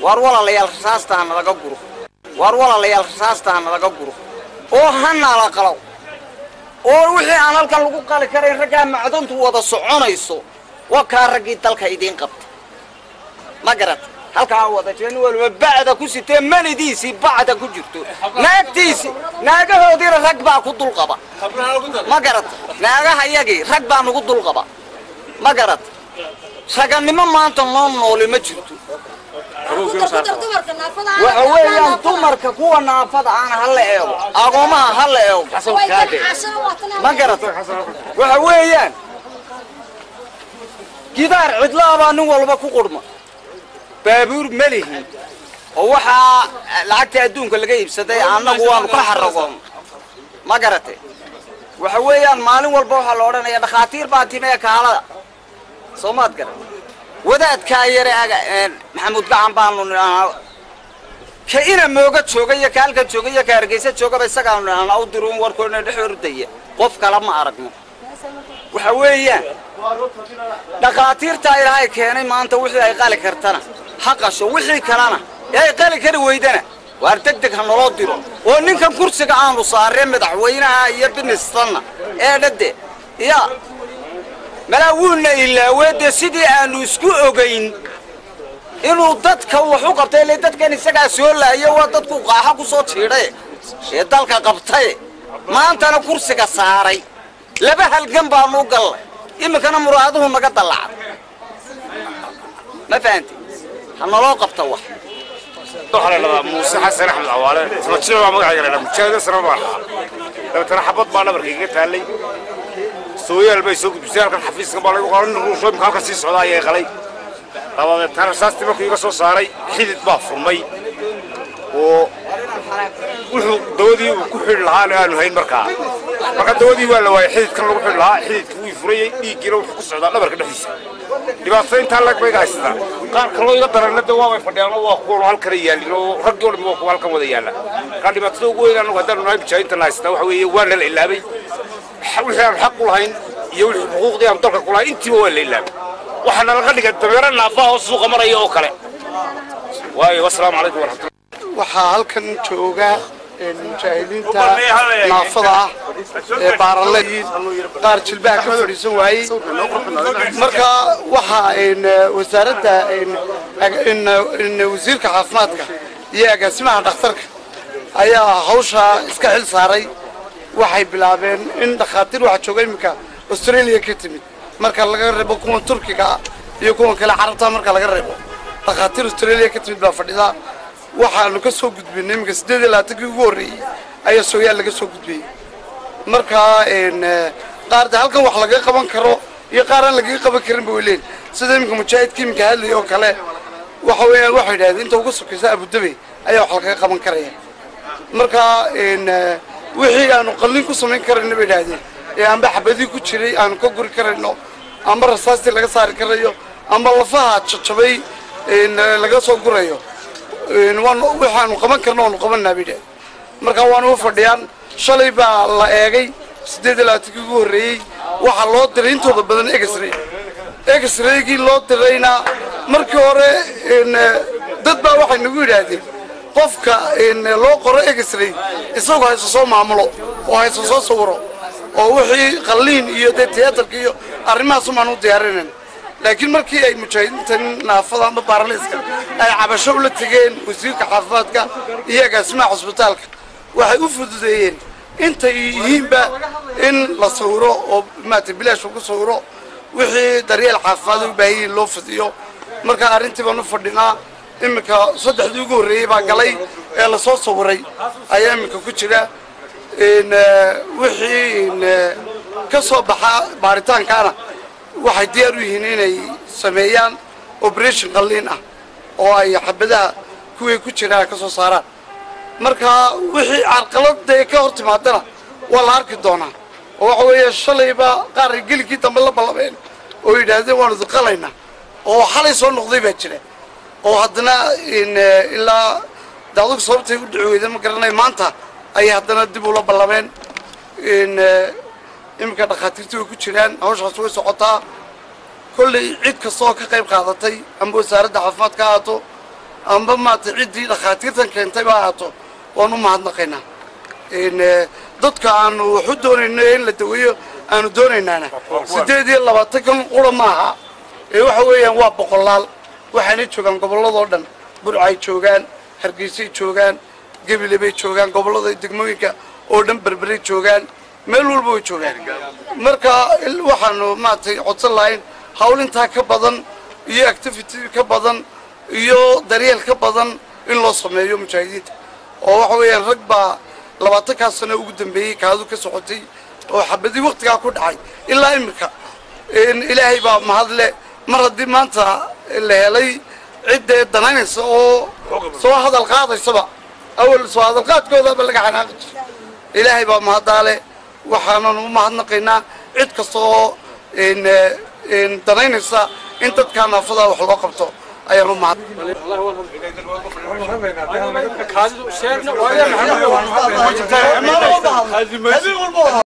waar walaalayaal rasaasta ha nalaga guro waar walaalayaal rasaasta ha nalaga guro oo ha nala qalow oo wixii aan halkan lagu qali karayn raggaa macdantu wada soconayso waa kaa raggii dalka idiin qabta ma garata halkaa wada jira nin waliba bacda ku sitee manidiisii bacda ku jirto naagtiisii naagahoodiina rag baa ku dulqaba ma garata naagaha yagii rag baa nagu dulqaba ma garata ragannimo maanta noo nooli ma jirto waxa weeyaan dumarka kuwa naafada aana ha la eego agoomaha ha la eego ma garata waxa weeyaan gidaar cidlaa baa nin walba ku qurma baabuur ma lihin oo waxaa lacagta adduunka laga iibsaday annagu waanu ka xaragoon ma garate waxa weeyaan maalin walba waxaa la odhanaya dhakhaatiir baa timee kaalada soo maad garan wadaadkaa yare aga maxamuud gacan baanu nidhahnaa ka ina mooga jooga iyo ka halkan jooga iyo ka hargeysa joogaba isagaanu nidhahnaa u diruun warkoodna dhex ordaya qof kale ma aragno waxa weeyaan dhakhaatiirtaa ilaahay keenay maanta wixii ay qali kartana ha qasho wixii kalena ee ay qali kari weydana waar deg deg ha naloo diro oo ninkan kursiga aanu saaree madaxweynaha iyo binistanna ee dhade ya malaa wuuna ilaawee dee sidii aanu isku ogayn inuu dadka wax u qabtay ile dadkan isagaa soo laayo waa dadku qaaxa ku soo jiidhaye ee dalka qabtaye maantana kursiga saaray laba halgan baanu u gallay iminkana muraaduhu naga dallacay ma fahanti ha naloo qabta wax waxaa la dhahdaa muuse xasan axmed cawaale ismajida baa magacayga la dhaha mujaahida sana baan lahaa dabeetana xabad baa dhabarka iga taallay sooyaal bay soo gudbisay halkan xafiiskan baa lagu qoran ruusho imika halkan sii socdaa ayay qalay dabadeetana rasaastii markuu iga soo saaray xidid baa furmay oo wuxuu dawadii uu ku xidhi lahaana aanu hayn markaa marka dawadii waa la waayay xididkan lagu xidhi lahaa xididkii wuu furayey dhiiggiina wuxuu ku socdaa dhabarka dhexdiisa dhibaatada intaa lag bayga haysataa qaar kaloo iga daranna de waabay fadhiyaan waa kuwan halkana yaalin oo raggii oo dhan waa kuwa halkan wada yaalla marka dhibaatada ugu weyn anagu haddaanu nahay mujaahidiinta haysataa waxa weeye waa nala ilaabay wixii aan xaq u lahayn iyo wixii xuquuqdii aan dalka ku lahayn intiiba waa la ilaabay waxaa nalaga dhigay dameero naafaha oo suuqa maraya oo kale waayo wasalaamu calaykum waraxmatullahi waxaa halkan jooga mujaahidiinta naafada ah ee baaraleyiin qaar jilbaha ka fadhiisan waayey marka waxaa wasaaradda wasiirka caafimaadka iyo agaasimaha dhakhtarka ayaa hawshaa iska xil saaray waxay bilaabeen in dhakhaatiir waxaa jooga iminka australia ka timid marka laga reebo kuwan turkiga ah iyo kuwan kale carabta marka laga reebo dhakhaatiir australia ka timid baa fadhida waxaanu ka soo gudbinay iminka siddeed iyo labaatankii ugu horreeyey ayaa sooyaal laga soo gudbiyey marka qaar de halkan wax laga qaban karo iyo qaar aan lagaga qaban karin ba way leeyihin sida iminka mujaahidka iminka hadlay oo kale waxa weeyaan waxay idhahdeen inta ugu sokaysa abudabi ayaa wax lagaga qaban karaya marka wixii aanu qallin ku samayn karayno bay idhahdeen ee amba xabadii ku jiray aanu ka guri karayno amba rasaastii laga saari karayo amba lafaha jajabay laga soo gurayo waxaanu qaban karno waanu qabanaa bay idhahdeen marka waanu u fadhiyaan shalay baa la eegay siddeed iyo labaatankii ugu horreeyey waxaa loo diray intooda badan egesray egesraygii loo dirayna markii hore dad baa waxay nagu yidhaahdeen qofka loo qoro egesray isagoo hayso soo maamulo oo hayso soo sawiro oo wixii qalliin iyo dee tiyaatarka iyo arrimahaas umaan u diyaarinayn laakiin markii ay mujaahidiintan naafada amba baaraliska ay cabasho ula tegeen wasiirka caafimaadka iyo agaasimaha cusbitaalka waxay u fududeeyeen intay yihiinba in la sawiro oo maarata bilaash lagu sawiro wixii daryeel caafimaad u baahan yihiin loo fidiyo marka arrintii baan u fadhinaa iminka saddexdii ugu horreeyey baa galay ee lasoo sawiray ayaa iminka ku jira wixii ka soo baxa baaritaankaana waxay diyaar u yihiin inay sameeyaan operation qalliin ah oo ay xabadaha kuwii ku jiraan ka soo saaraan marka wixii carqaladee ka hor timaadana waa la arki doonaa oo waxa weeye shalayba qaar gelikii dambe la ballameen oo yidhaahdeen waanu duqalaynaa oo xalay soo noqday baa jira oo haddana ilaa daadug sababtay u dhici weyda ma garanay maanta ayay haddana dib ula ballameen iminka dhakhaatiirtii way ku jiraan hawshaas way socotaa kollay cid kasta oo ka qayb qaadatay amba wasaaradda caafimaad ka ahaato amba maarata ciddii dhakhaatiirtan keentay ba ahaato waan u mahadnaqaynaa dadka aanu waxu doonayno in la daweeyo aanu doonaynaana siddeed iyo labaatankan qura maaha ee waxa weeyaan waa boqolaal waxaanay joogaan gobolladoo dhan burcay joogaan hargeysay joogaan gebile bay joogaan gobollada degmooyinka oo dhan berberay joogaan meel walba way joogaan marka waxaanu maaragtay codsan lahayn hawlintaa ka badan iyo activity ka badan iyo daryeel ka badan in loo sameeyo mujaahidiinta oo waxa weeyaan rag baa labaatankaa sano ugu dambeeyey kaadu ka socotay oo xabadii waktigaa ku dhacay ilaa iminka ilaahay baa mahadle mar haddii maanta la helay ciddee danaynaysa oo soo hadal qaadaysaba awal soo hadalqaadkoodaba laga xanaaqi jira ilaahay baa mahaddaale waxaanan u mahadnaqaynaa cid kasta oo danaynaysa in dadkaa naafadaa wax loo qabto ayaan u mahad